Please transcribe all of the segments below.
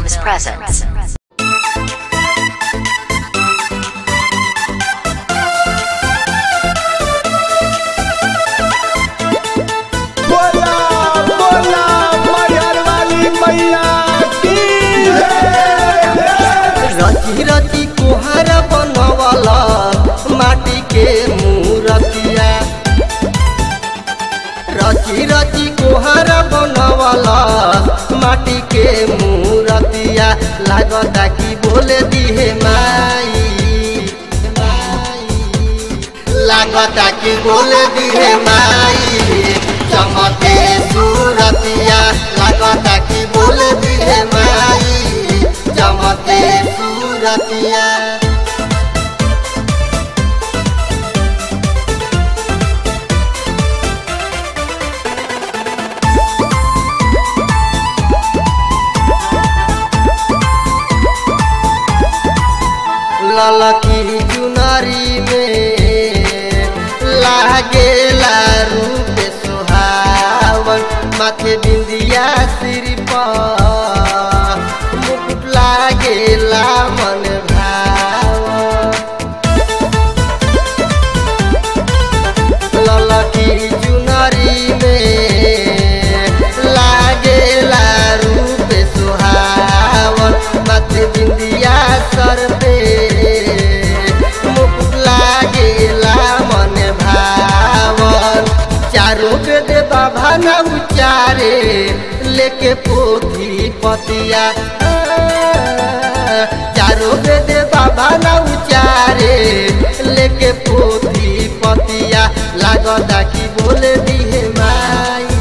Films presents. बोला बोला मैहर वाली मैया की रची रची कुहार बनवाला माटी के मूरतिया रची रची कुहार बनवाला माटी के मूरतिया लागता कि बोले दिहे माई लागता कि बोले दिहे माई चमके सूरतिया लागता कि बोले दिहे माई चमके सूरतिया ललकी चुनरी में लागेला रूप सुहावन माथे बिंदिया सिर पर मुकुट लागेला मन भावन ललकी चुनरी में लागेला रूप सुहावन माथे बिंदिया सर पे मुकुट लागेला मन भावन चारों के दे बाबा न उचारे लेके पोथी पतिया चारों के दे बाबा न उचारे लेके पोथी पतिया लागता कि बोले दिहे माई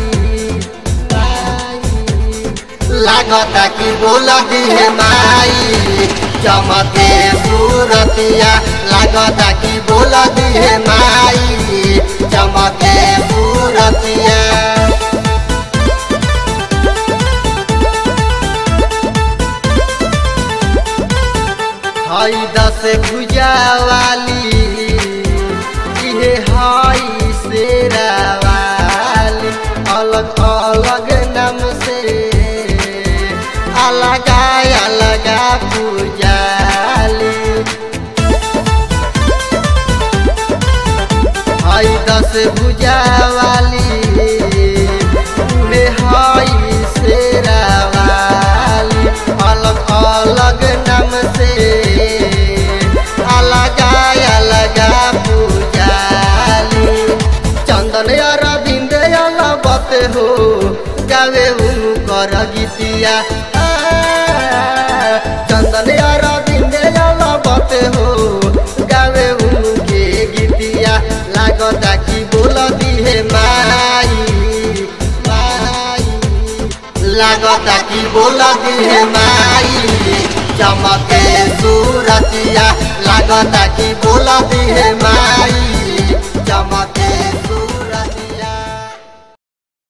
माई लागता कि बोल दिहे माई चमके सूरतिया लागता कि बोल दिहे माई चमके सूरतिया हई दस भुजा वाली इहे हई शेरा वाली अलग अलग नाम से अलगा अलगा पूजाली हई दस भुजा वाली उहे हई शेरा वाली अलग अलग नाम से अलगा अलगा पूजाली चंदन अरविंद अलबत हो गावे उनकर गीतिया आ, चंदन अरविंद अलबत हो गावे उनके गीतिया लागता कि बोल दिहे माई माई लागता कि बोल दिहे माई चमके